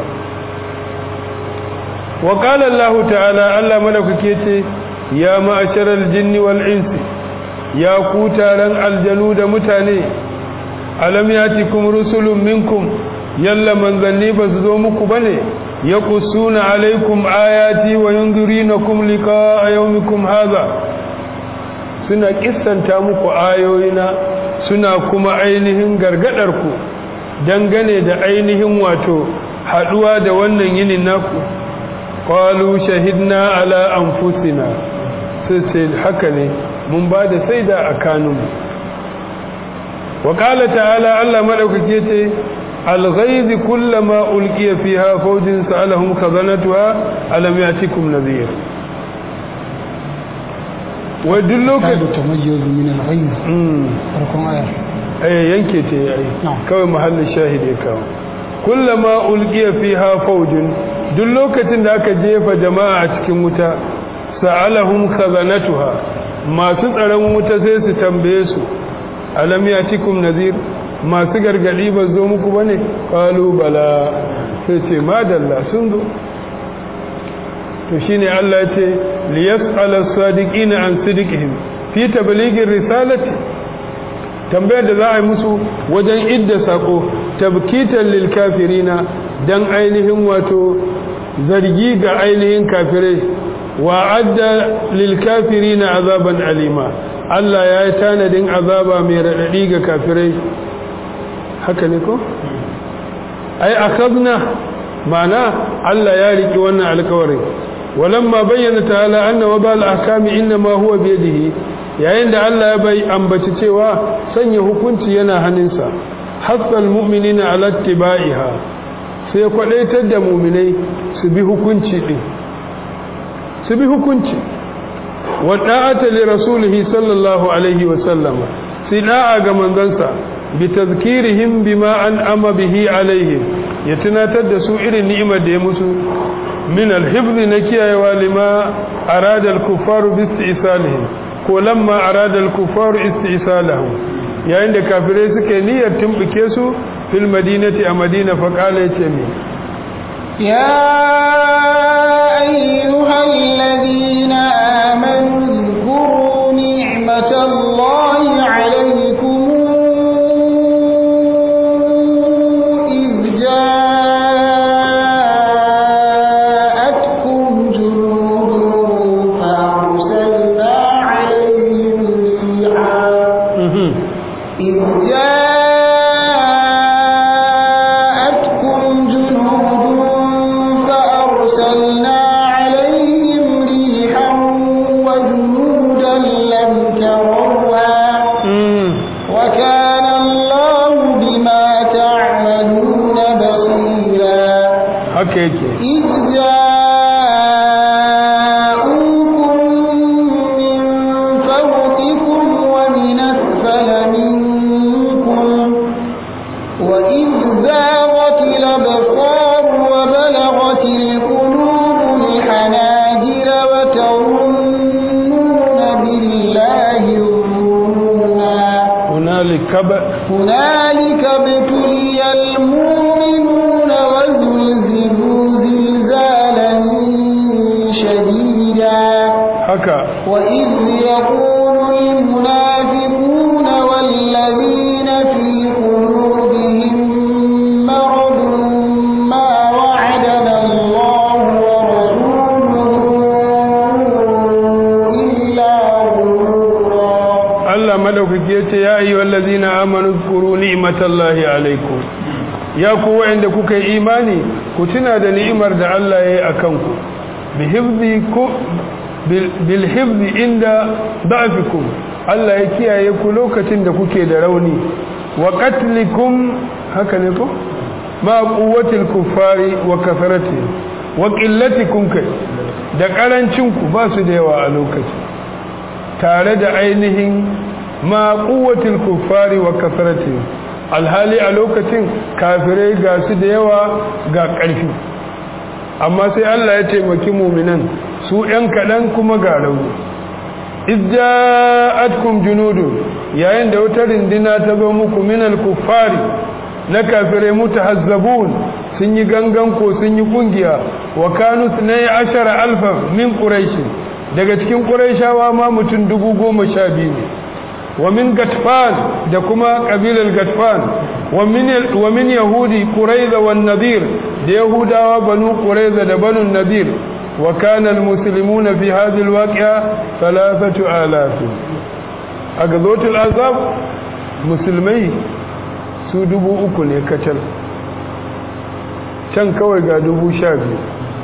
wa qala Allah ta'ala Allah madaukake ce ya ma'asharal jinni wal insi ya ku taron aljanu da mutane alam yatikum rusulun minkum yalla manzanni ba su zo muku bane yaqussuna alaikum ayati wa yunzirinakum liqa'a yawmikum hadha suna kissanta muku ayoyina suna kuma ainihin gargadar ku dangane da ainihin wato haduwa da wannan yinin naku qalu shahidna ala anfusina sai sai haka ne mun ba da saida a kanunmu wa qala ta'ala Allah madaukake ce al-ghayz kullama ulqiya fiha fawjin sa'alahum khazanatuha alam yatikum nadhir wa duk lokacin tamayyiz min al-ghayb farkon aya eh yanke ce yayi Na'am. kawai mahallin shahidi ya kawo kullama ulqiya fiha fawjun duk lokacin da aka jefa jama'a a cikin wuta sa'alahum khazanatuha masu tsaron wuta sai su tambaye su alam yatikum nadhir masu gargadi ba zo muku bane qalu bala sai ce madalla sun zo to shine Allah ya ce liyas'ala as-sadiqina an sidqihim fi tablighi risalati tambayar da za a yi musu wajen idda sako tabkitan lil kafirina dan ainihin wato zargi ga ainihin kafirai wa adda lil kafirina azaban alima Allah ya yi tanadin azaba mai radadi ga kafirai haka ne ko ai akhadna mana Allah ya riki wannan alƙawarin walamma bayyana ta'ala anna wabal ahkami inma huwa bi yadihi yayin da Allah ya bai ambaci cewa sanya hukunci yana hannunsa hassal mu'minina ala tibaiha sai kwadaitar da mu'minai su bi hukunci din su bi hukunci wa da'ata li rasulihi sallallahu alaihi wa sallama sai da'a ga manzansa bi tazkirihim bima an'ama bihi alaihim ya tunatar da su irin ni'imar da ya musu min al-hifz na kiyayewa lima arada al-kuffaru bi istisalihim ko lamma arada al-kuffaru istisalahum yayin da kafirai suka niyyar tumbuke su fil madinati a madina fa qala yace mi يا أيها الذين آمنوا اذكروا نعمة الله عليكم إذ جاءتكم جنود فأرسلنا عليهم ريحا إذ جاءتكم جنود فأرسلنا عليهم ريحا وجنودا لم تروها وكان الله بما تعملون بصيرا haka yake إذ جاءوكم من فوقكم ومن أسفل منكم وإذ زاغت الأبصار وبلغت القلوب الحناجر وتظنون بالله الظنونا hunalika ba هنالك ابتلي المؤمنون وزلزلوا زلزالا شديدا haka وإذ يقول المنافقون والذين في قلوبهم مرض ما وعدنا الله ورسوله إلا غرورا Allah madaukaki yace ya ayyuhal ladzina amanu zkuru ni'matallahi alaikum ya ku wa'anda kuka yi imani ku tuna da ni'imar da Allah ya yi akan ku bi hifzi ku bil- bil hifzi inda da'fikum Allah ya kiyaye ku lokacin da kuke da rauni wa qatlikum haka ne ko ma quwwatil kuffari wa kasarati wa qillatikum kai da karancin ku ba su da yawa a lokacin tare da ainihin ma kuwatil kuffari wa kasarati alhali a lokacin kafirai ga su da yawa ga ƙarfi amma sai Allah ya taimaki muminan su ‘yan kaɗan kuma ga rauni ijja'atkum junudu yayin da wata rindina ta zo muku minal kuffari na kafirai mutahazzabun sun yi gangan ko sun yi kungiya wa kanu sunai ashara alfa min quraish daga cikin quraishawa ma mutum dubu goma sha biyu ne wa min gatfan da kuma kabilar gatfan wa min wa min yahudi quraiza wan nadir da yahudawa banu qurayza da banu nadir wa kana almuslimuna fi hadhihi alwaqi'a thalathatu alaf a gazotul azab musulmai su dubu uku ne kacal can kawai ga dubu sha biyu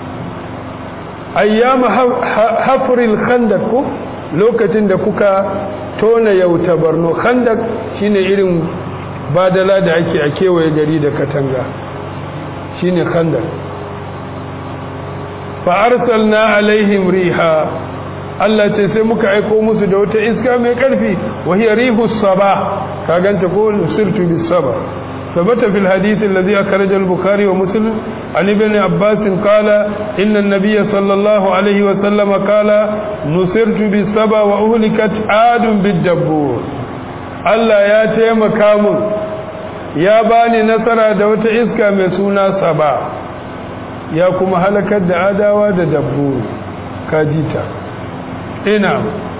ayyama hafril khandak ko lokacin da kuka tona yauta barno khandak shine irin badala da ake a kewaye gari da katanga shine khandak fa arsalna alaihim riha Allah ce sai muka aiko musu da wata iska mai karfi wa hiya rihus saba ka ganta ko sirtu bis saba ثبت في الحديث الذي أخرج البخاري ومسلم عن ابن عباس قال إن النبي صلى الله عليه وسلم قال نصرت بالسبا وأهلكت عاد بالدبور Allah ya taimaka mun ya bani nasara da wata iska mai suna saba ya kuma halakar da adawa da dabburu kajita ina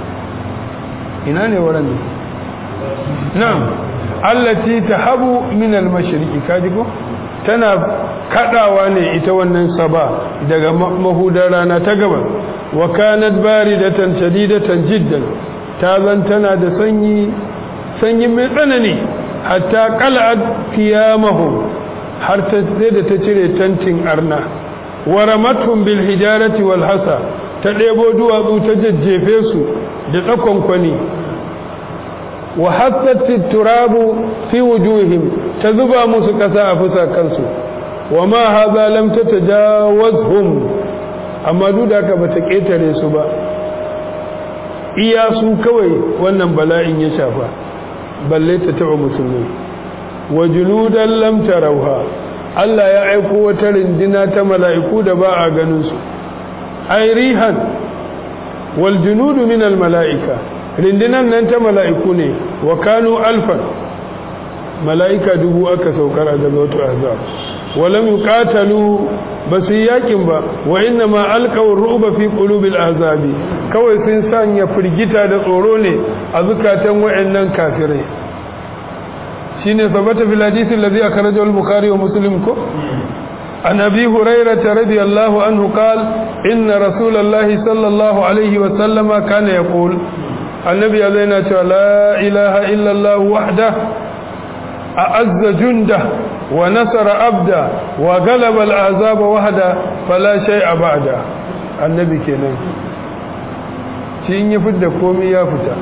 ina ne wurin ne na'am allati tahabu min al-mashriqi kaji ko tana kadawa ne ita wannan saba daga mahudar rana ta gaba wa kanat baridatan shadidatan jiddan ta zan tana da sanyi sanyi mai tsanani hatta qal'at qiyamahum har ta sai da ta cire tantin arna wa ramatuhum bil hijarati wal hasa ta debo duwatsu ta jajjefe su da tsakon kwani wa hassat turabu fi wujuhim ta zuba musu kasa a fusakansu wa ma hadha lam tatajawazhum amma duk da haka bata ketare su ba iya su kawai wannan bala'in ya shafa balle ta taba musulmi wa junudan lam tarawha Allah ya aiko wata rindina ta mala'iku da ba a ganin su ay rihan wal junudu min al mala'ika rindinan nan ta mala'iku ne wa kanu alfan mala'ika dubu aka saukar a gazautu azab walam yuqatalu basu yakin ba wa inna ma alqaw ru'ba fi qulubil azabi kawai sun sanya firgita da tsoro ne a zukatan wayannan kafirai shine sabata fil hadith alladhi akhrajahu al-bukhari wa muslim ko عن أبي هريرة رضي الله عنه قال إن رسول الله صلى الله عليه وسلم كان يقول النبي علينا لا إله إلا الله وحده أعز جنده ونصر عبده وغلب الأعزاب وحده فلا شيء بعده النبي كنا شيء يفد كومي يفتا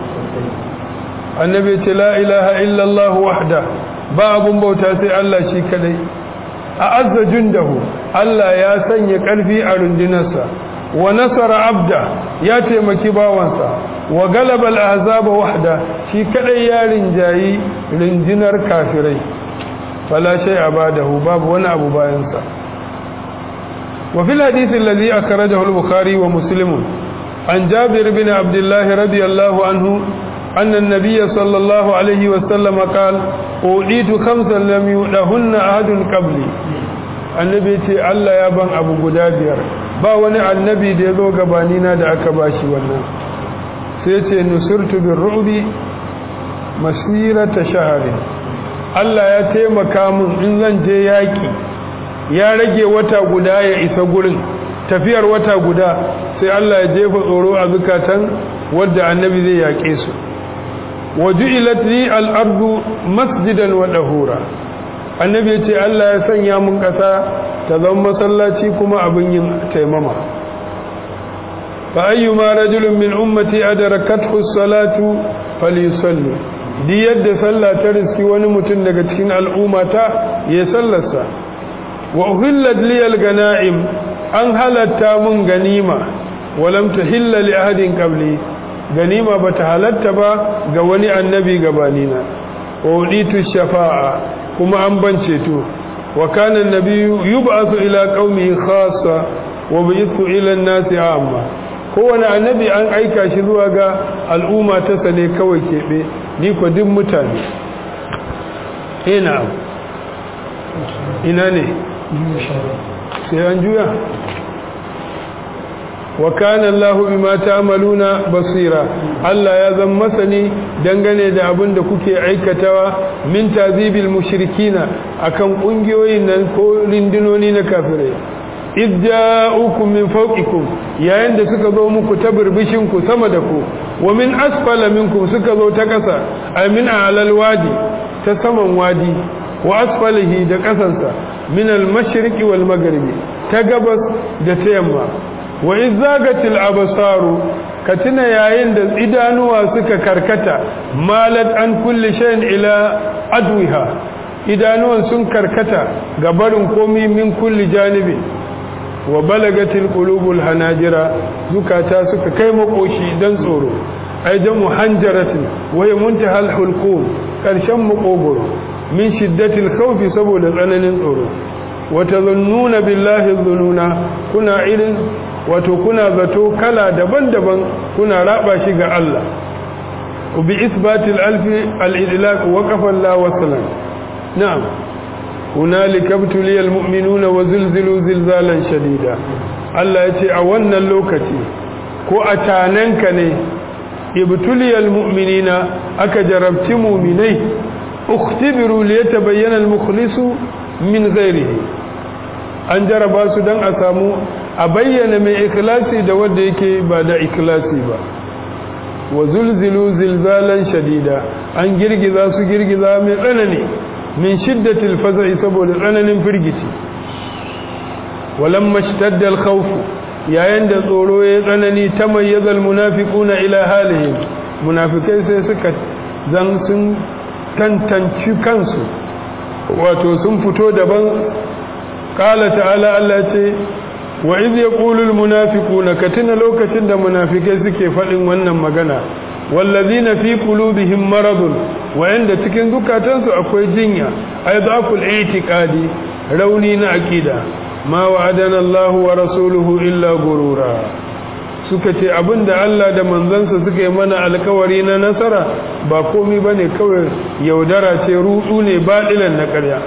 النبي لا إله إلا الله وحده باب بوتاتي الله شي كدي أعز جنده الله يا سني قلبي أرندنسا ونصر عبده يا تيمكي باوانسا wa galabal ahzaba wahda shi kadai ya rinjayi rinjinar kafirai fala shay abadahu babu wani abu bayan sa wa fil hadith alladhi akhrajahu al-bukhari wa muslim an jabir bin abdullah radiyallahu anhu أن النبي صلى الله عليه وسلم قال أوليت خمسا لم يؤلهن أحد قبلي النبي تي الله يا بن أبو قدادير با وني النبي دي ذو قبانينا دا أكباشي والناس sai ce nusurtu bin ru'bi masirata shaharin Allah ya taimaka min in zan je yaki ya rage wata guda ya isa gurin tafiyar wata guda sai Allah ya jefa tsoro a zukatan wadda annabi zai yaƙe su waju'ilat li al-ardu masjidan wa dahura annabi ya ce Allah ya sanya mun ƙasa ta zama masallaci kuma abin yin taimama فأيما رجل من أمتي أدركته الصلاة فليصلي دي يد صلى ترسكي ونمتن لكتكين الأمة يسلسا وأهلت لي الغنائم أن هلت من غنيمة ولم تهل لأحد قبلي غنيمة بتهلت با غواني النبي غبانينا وأوليت الشفاعة كما أنبنشتو وكان النبي يبعث إلى قومه خاصة وبعث إلى الناس عامة kowane annabi an aika shi zuwa ga al'umma ta sane kawai keɓe ni ko duk mutane ina ina ne sai an juya wa kana Allahu bima ta'maluna basira Allah ya zan masani dangane da abin da kuke aikatawa min tazibil mushrikina akan kungiyoyin nan ko rindinoni na kafirai idja'ukum min fawqikum yayin da suka zo muku ta birbishin ku sama da ku wa min asfala minkum suka zo ta kasa ay min alal wadi ta saman wadi wa asfalihi da kasansa min al mashriqi wal maghribi ta gabas da ta yamma wa izagatil absaru katina yayin da idanuwa suka karkata malat an kulli shay'in ila adwiha idanuwan sun karkata ga barin komi min kulli janibi wa balagatil qulubul hanajira zukata suka kai makoshi dan tsoro ai jamu hanjaratin wa muntahal hulqum karshen makogoro min shiddatil khawfi saboda tsananin tsoro wa tazunnuna billahi dhununa kuna irin wato kuna zato kala daban-daban kuna raba shi ga Allah bi isbatil alfi al-idlaq waqafa Allah wasalan na'am hunalika ibtuliyal mu'minuna wa zulzilu zilzalan shadida Allah yace a wannan lokaci ko a tananka ne ibtuliyal mu'minina aka jarabci mu'minai ukhtibiru liyatabayyana al-mukhlisu min ghairihi an jaraba su dan a samu a bayyana mai ikhlasi da wanda yake ba da ikhlasi ba wa zulzilu zilzalan shadida an girgiza su girgiza mai tsanani min shiddatil faza'i saboda tsananin firgici walamma ishtadda al-khawf yayin da tsoro ya tsanani tamayyaza al-munafiquna ila halihim munafikai sai suka zan sun tantanci kansu wato sun fito daban qala ta'ala Allah ce wa iz yaqulu al-munafiquna katina lokacin da munafikai suke fadin wannan magana wallazina fi qulubihim maradun wa'anda cikin zukatansu akwai jinya ay dhaful i'tiqadi rauni na aqida ma wa'adana Allah wa rasuluhu illa gurura suka ce abinda Allah da manzansa suka yi mana alkawari na nasara ba komai bane kawai yaudara ce rudu ne badilan na ƙarya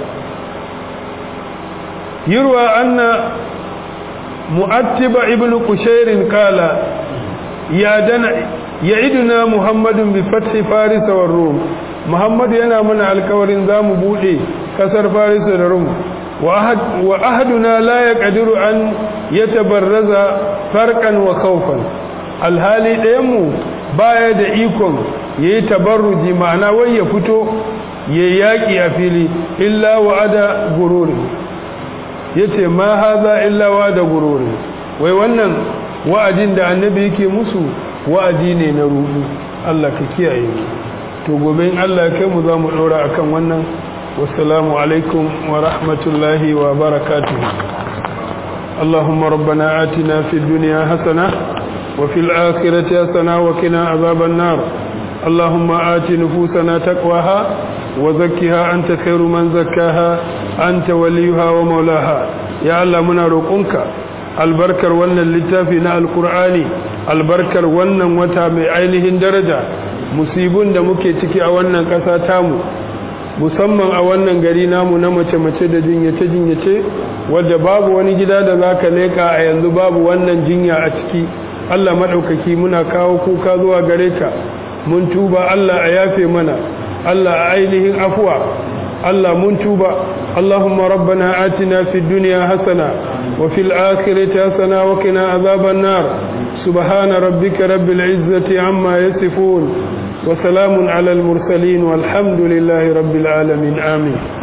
yurwa anna mu'attiba ibnu qushayr qala ya dana ya'iduna muhammadun bi fathi faris wa rum muhammad yana mana alkawarin zamu bude kasar faris da rum wa ahaduna la yaqdiru an yatabarraza farqan wa khawfan alhali dayan mu baya da ikon yayi tabarruji ma'ana wai ya fito yayi yaki a fili illa wa'ada gururi yace ma haza illa wa'ada gururi wai wannan wa'adin da annabi yake musu wa'adi ne na rudu Allah ka kiyaye mu to gobe in Allah ya kai mu za mu dora akan wannan wassalamu alaikum wa rahmatullahi wa barakatuh اللهم ربنا آتنا في الدنيا حسنة وفي الآخرة حسنة وقنا عذاب النار اللهم آت نفوسنا تقواها وزكها أنت خير من زكاها أنت وليها ومولاها يا الله منا روقنك albarkar wannan littafi na alkur'ani albarkar wannan wata mai ainihin daraja musibin da muke ciki a wannan ƙasa tamu musamman a wannan gari namu na mace-mace da jinyace-jinyace wadda babu wani gida da za ka leƙa a yanzu babu wannan jinya a ciki allah maɗaukaki muna kawo kuka zuwa gare ka mun tuba allah a yafe mana allah a ainihin afuwa allah mun tuba اللهم ربنا آتنا في الدنيا حسنة وفي الآخرة حسنة وقنا عذاب النار سبحان ربك رب العزة عما يصفون وسلام على المرسلين والحمد لله رب العالمين آمين